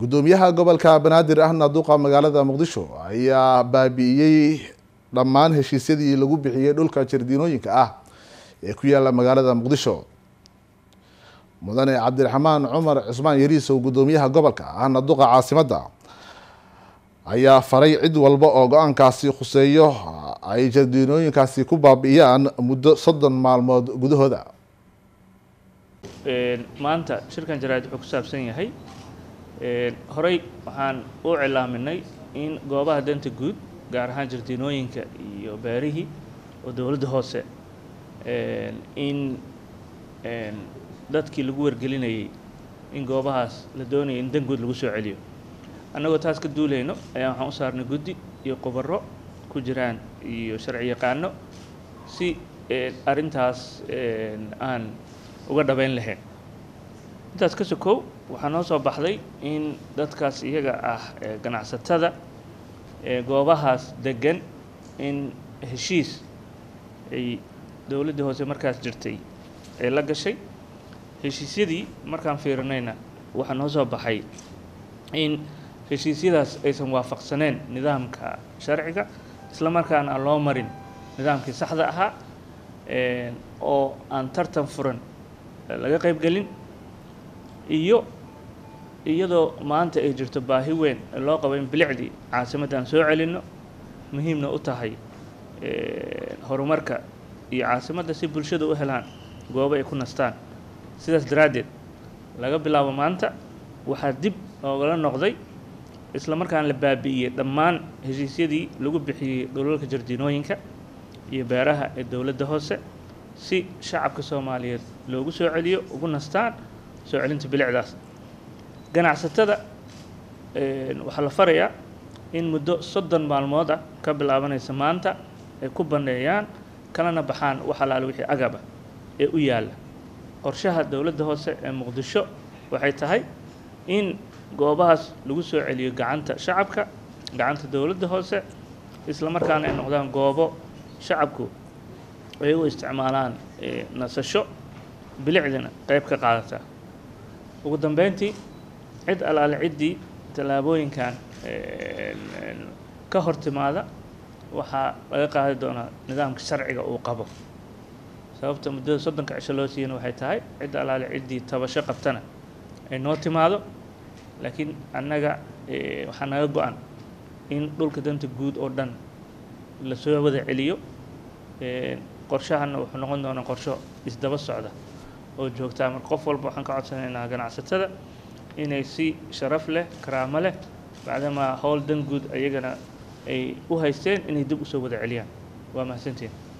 guddoomiyaha gobolka banaadir ahna duqa magaalada muqdisho ayaa baabi'iyey dhammaan heshiisyadii lagu bixiyey dhulka jardiinooyinka ah ee ku yaala magaalada muqdisho mudane cabdiraxmaan cumar cusmaan yariisow guddoomiyaha gobolka ahna duqa caasimadda ayaa faray cid walba oo go-aankaasi khuseeyo ay jardiinooyinkaasi ku baabi'iyaan muddo soddon maalmood gudahooda maanta shirkan jaraa'id wuxuu ku saabsan yahay horey waxaan u cilaaminay in goobaha danta guud gaar ahaan jardiinooyinka iyo beerihii oo dowladda hoose in dadkii lagu wargelinayay in goobahaas la doonaya in dan guud lagu soo celiyo annagoo taas ka duulayno ayaa waxaan u saarnay guddi iyo khubaro ku jiraan iyo sharci yaqaano si arrintaas aan uga dhabeyn lahayn intaas ka sokow waxaa noo soo baxday in dadkaas iyaga ah ganacsatada goobahaas degan in heshiis ay dowladdii hoose markaas jirtay ay la gashay heshiisyadii markaan fiirinayna waxaa noo soo baxay in heshiisyadaas aysan waafaqsaneen nidaamka sharciga isla markaana aan loo marin nidaamkii saxda ahaa oo aan tartan furan laga qaybgelin iyo iyadoo maanta ay jirto baahi weyn loo qabo in bilicdii caasimaddan soo celinno muhiimna u tahay horumarka iyo caasimadda si bulshada u helaan goobo ay ku nastaan sidaas daraaddeed laga bilaabo maanta waxaa dib oogala noqday isla markaana la baabi'iyey dhammaan heshiisyadii lagu bixiyey dhulalka jardiinooyinka iyo beeraha ee dowladda hoose si shacabka soomaaliyeed loogu soo celiyo ugu nastaan soo celinta bilicdaas ganacsatada waxaa la farayaa in muddo soddon maalmood ah ka bilaabanaysa maanta ay ku banneeyaan kalana baxaan wax alaale wixii agaba ee u yaalla qorshaha dowladda hoose ee muqdisho waxay tahay in goobahaas lagu soo celiyo gacanta shacabka gacanta dowladda hoose isla markaana ay noqdaan goobo shacabku ay u isticmaalaan nasasho bilicdina qayb ka qaadata ugu dambeyntii cid alaale ciddii tallaabooyinkan ka hor timaada waxaa laga qaadi doonaa nidaamka sharciga uu qabo sababta muddada soddonka cisho loo siiyana waxay tahay cid alaale ciddii tabasho qabtana ay noo timaado laakiin annaga waxaa naga go-an in dhulka danta guud oo dhan lasoo wada celiyo qorshahana wuxuu noqon doonaa qorsho isdaba socda oo joogtaa marka qof walba waxaan ka codsanaynaa ganacsatada inay si sharaf leh karaamo leh bacdamaa howl dan guud ayagana ay u haysteen inay dib usoo wada celiyaan waa mahadsantiin